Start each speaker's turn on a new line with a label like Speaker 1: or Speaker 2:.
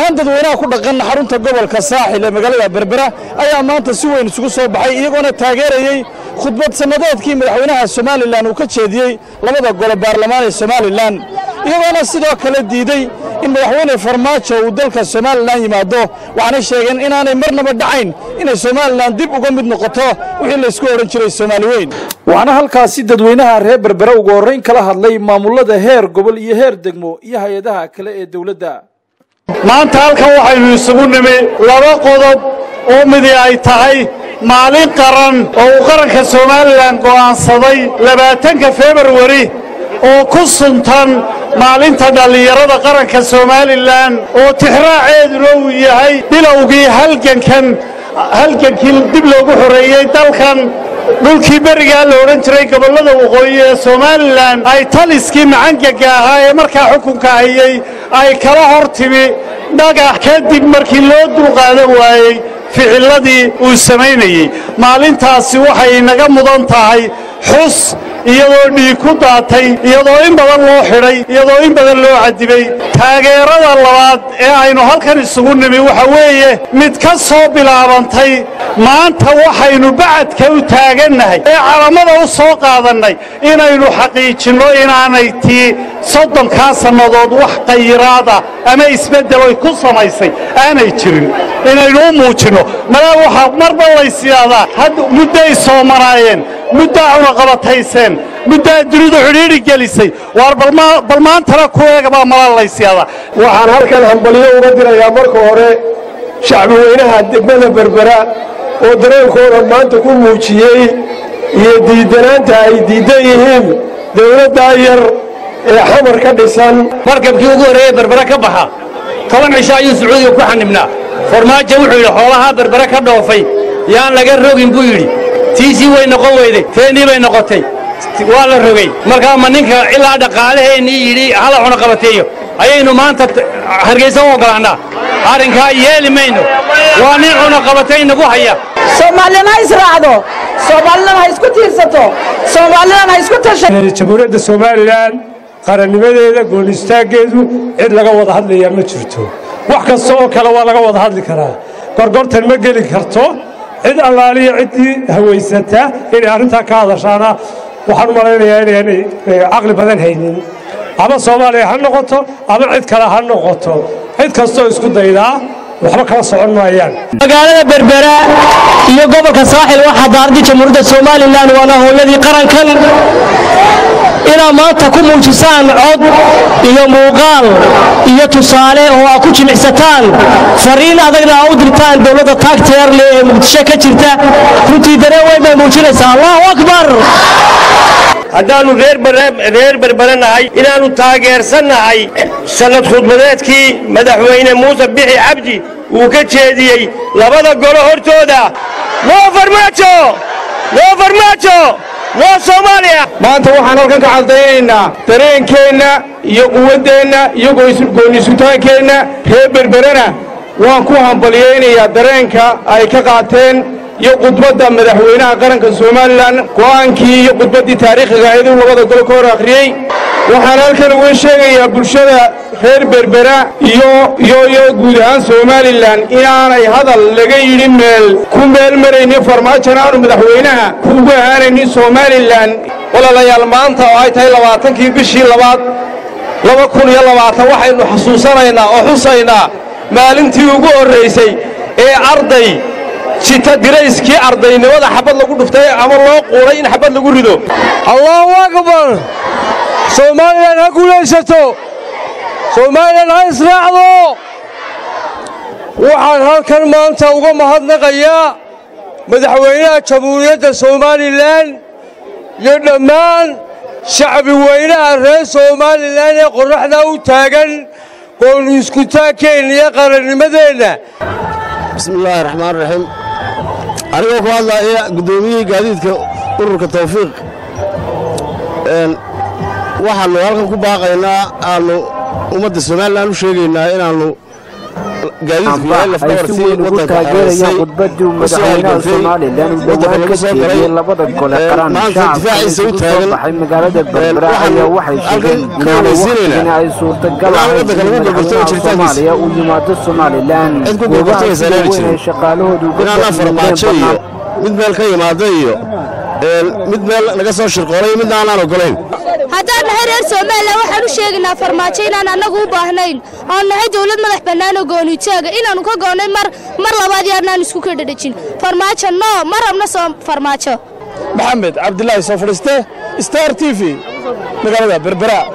Speaker 1: ahaan dadweynaha ku dhaqan xarunta gobolka saaxil ee magaalada berbera ayaa maanta si weyn isugu soo baxay iyagoona taageerayey khudbad sannadeedkii madaxweynaha somalilan uu ka jeediyey labada gole baarlamaan ee somalilan iyagoona sidoo kale diidey in madaxweyne farmaajo uu dalka somalilan yimaado waxaanay sheegeen inaanay marnaba dhacayn inay somalilan dib uga mid noqoto wixii laysku odhan jiray soomaali weyn waxaana halkaasi dadweynaha reer berbera ugu horrayn kala hadlay maamulada heer gobol iyo heer degmo iyo hay-adaha kale ee dowladda
Speaker 2: maanta halkan waxaynu isugu nimi laba qodob oo midi ay tahay maalin qaran oo uu qaranka somalilan go'aansaday labaatanka februari oo ku suntan maalinta dhallinyarada qaranka somalilan oo tixraaceeduna uu yahay bilowgii halgankan halgankii dib loogu xoreeyey dalkan dhulkii berigaa la odhan jiray gobollada waqooyi ee somalilan ay taliskii macangaga ahaa ee markaa xukunka hayey ay kala hor timi dhagax kadib markii loo dulqaadan waayey ficilladii uu samaynayey maalintaasi waxay inaga mudan tahay xus iyadoo dhiig ku daatay iyadoo in badan loo xidhay iyadoo in badan loo cadibay taageerada labaad ee aynu halkan isugu nimi waxa weeye mid ka soo bilaabantay maanta waxaynu bacadka u taagannahay ee calamada u soo qaadannay inaynu xaqiijinno inaanay tii soddonkaa sannadood wax qayiraada ama isbeddeloy ku samaysay aanay jirin inaynu u muujinno malaa waxaa marba laysyaadaa had mudday soomanaayeen muddaa cunaqabatayseen muddaa dunidu xidhiidhi gelisay waar bal maantana ku eegabaa mala laysyaadaa
Speaker 3: waxaan halkan hambalyo uga dirayaa marka hore shacbi weynaha degmada berbera oo dareenkooda maanta ku muujiyey iyo diiddanaanta ay diiddan yihiin dawladdaa yar ee xamar ka dhisan
Speaker 4: markabkii ugu horreeyey berbere ka baxa toban cisho ayuu sacuudiga ku xanibnaa farmaajo wuxuu yidhi xoolahaa berbere ka dhoofay yaan laga rogin buu yidhi tiisii way noqon weyday teennii bay noqotay waa la rogay markaa ma ninka ilaa dhaqaalaheennii yidhi hala cunaqabateeyo ayaynu maanta hargaysa u oggolaannaa arrinkaa yeeli mayno waa nin cunaqabatay nagu haya
Speaker 5: soomaalina ha israacdo soomaalidana ha isku tiirsato soomaalidana ha isku tasha
Speaker 3: jamhuuriyadda somalilan qarannimadeeda goonistaaggeedu cid laga wada hadlayaa ma jirto wax kasta oo kale waa laga wada hadli karaa gorgortan ma geli karto cid allaaliya ciddii hawaysata inay arrintaa ka hadashaana waxaan u malaynayaa inaanay caqli badan haynin ama soomaaliya ha noqoto ama cid kale ha noqoto cid kastoo isku daydaa waxba kala socon maayaan
Speaker 6: magaalada berbera iyo gobolka saaxil waxaa daaradii jamhuuriyadda somalilan waana hooyadii qarankan inaad maanta ku muujisaan cod iyo muuqaal iyo tusaale oo aad ku jimicsataan fariin adagna aa u dirtaan dowladda taagteerle ee muqdisho ka jirta runtii dareen weyn bay muujinaysaa allahu akbar
Speaker 4: haddaannu reer berbere nahay inaannu taageersannahay sannad khudbadeedkii madaxweyne muuse bixi cabdi uu ka jeediyey labada golo hortooda noo farmaajo noo farmaajo noo soomaaliya
Speaker 3: maanta waxaan halkan ka caddaynaynaa dareenkeenna iyo quwaddeenna iyo goonnisutaankeenna reer berberena waan ku hambalyaynayaa dareenka ay ka qaateen iyo khudbadda madaxweynaha qaranka somalilan go'aankii iyo khudbaddii taariikhiga ahayd uu labada golo ka hor akhriyey waxaan halkan uga sheegayaa bulshada reer berbera iyo iyo iyo guud ahaan somalilan inaanay hadal laga yidhi meel ku meel maraynin farmaajona aanu madaxweynaha ugu ahaanaynin somalilan walaalayaal maanta oo ay tahay labaatankii bishii labaad laba kun iyo labaatan waxaynu xasuusanaynaa oo xusaynaa maalintii ugu horraysay ee arday jita dirayskii ardaynimada xabad lagu dhuftay ama loo quuray in xabad lagu rido
Speaker 7: allahu akbar soomaalilan ha guulaysato soomaalilan ha israacdo waxaan halkan maanta uga mahadnaqayaa madaxweynaha jamhuuriyadda somalilan iyo dhammaan shacbi weynaha reer somalilan ee qorraxdaa u taagan goonu iskutaankeenna iyo qarannimadeenna
Speaker 8: bismi illaahi raxmaan raxiim anigoo ku hadlaaya guddoomiyihii gaadiidka ururka tawfiiq waxaannu halkan ku baaqaynaa aannu ummadda somalilan u sheegaynaa inaannu gaadiidku yahay
Speaker 9: amba ay
Speaker 8: lafdhabar
Speaker 9: si
Speaker 8: si
Speaker 9: weyn ugu
Speaker 8: waddanka
Speaker 9: taageerayaan
Speaker 8: xareysay
Speaker 9: khudbadii uu
Speaker 8: u soo
Speaker 9: madaxweynaha
Speaker 8: halgantay
Speaker 9: somalilan uu
Speaker 8: waddanka
Speaker 9: dhowaan
Speaker 8: lagu
Speaker 9: ka
Speaker 8: soo
Speaker 9: jeediyey
Speaker 8: galay
Speaker 9: labada gole
Speaker 8: Ee,
Speaker 9: qaran
Speaker 8: maanta
Speaker 9: shacabka
Speaker 8: difaaciisa u
Speaker 9: isugu soo
Speaker 8: taagan
Speaker 9: baxay magaalada berbera
Speaker 8: waxaanu
Speaker 9: ayaa waxay
Speaker 8: halkan
Speaker 9: sheegeen
Speaker 8: ka
Speaker 9: inaanay
Speaker 8: horeysiinaynaa
Speaker 9: waqtigani ay suurtagal
Speaker 8: inaan
Speaker 9: ahayn
Speaker 8: waddanka
Speaker 9: in
Speaker 8: lagu gurgurto
Speaker 9: madaxweynaha
Speaker 8: jiritaankiisa.
Speaker 9: soomaaliya uu yimaado somalilan
Speaker 8: cid ku
Speaker 9: goobaha
Speaker 8: gurgurtaysa
Speaker 9: sida
Speaker 8: inaanay
Speaker 9: weyn ay
Speaker 8: jirin
Speaker 9: shaqaalahoodu uga
Speaker 8: inaan la
Speaker 9: fadhiideen
Speaker 8: farmaajo iyo
Speaker 9: bannaan
Speaker 8: mid meel ka yimaada iyo ee, mid meel naga soo shirqoolay iyo midna aanaan ogolayn
Speaker 10: haddaan nahay reer somalilan waxaan u sheegaynaa farmaajo inaan annagu u baahnayn oon nahay dowlad madax bannaan oo goonitaaga inaannu ka goonnay mar mar labaad iyo annaan isku kadhadhejin farmaajo no ma rabno soo farmaajo
Speaker 1: maxamed cabdilaahi soo fadhiiste star t v magaalada berbera